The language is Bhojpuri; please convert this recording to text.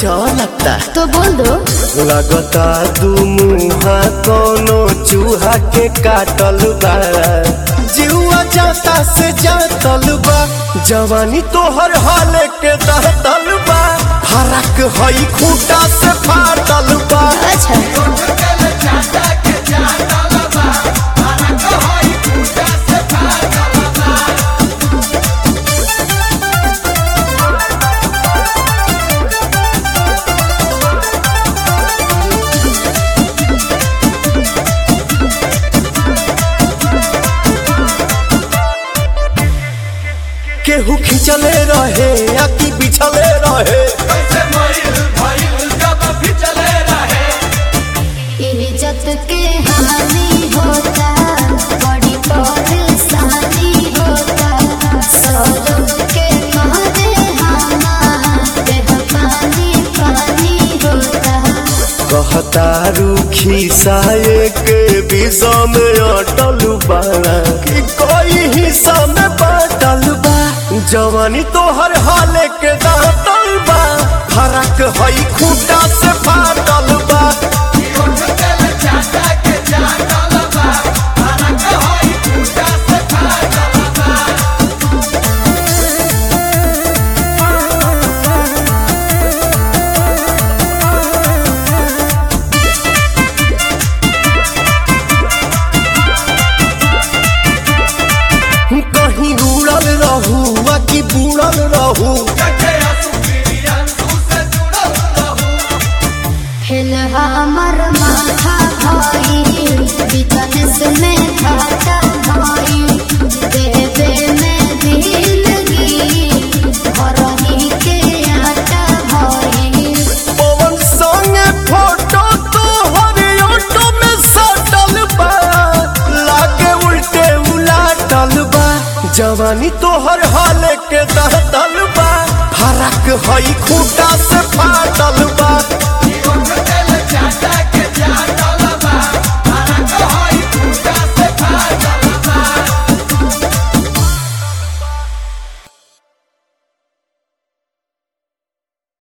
चलता तो बोल दो लगता दू मुहा कोनो चूहा के काटल बा जीवा जाता से जातल बा जवानी तोहर हाल के दहतल बा फरक हई खूटा से फाटल बा अच्छा केहू खिंचले रहे या कि बिछले रहे इज्जत के हानि होता बड़ी परेशानी होता सौरभ के मारे हमारे पानी पानी होता कहता रूखी साये के विषा में अटल बाड़ा कि कोई हिस्सा में बाटल बा जवानी तोहर हाल के दांतल बा फरक हई खूटा से फाटल बा कहीं उड़ल रहू आ कि बुड़ल रहू हिल हमर माथा भाई बिजनेस में घाटा भाई देवे में दिलगी भरही के आटा भाई पवन संगे फोटो तोहर ऑटो में सटल बा लागे उल्टे उलाटल बा जवानी तोहर हाल के दहतल बा फरक हई खूटा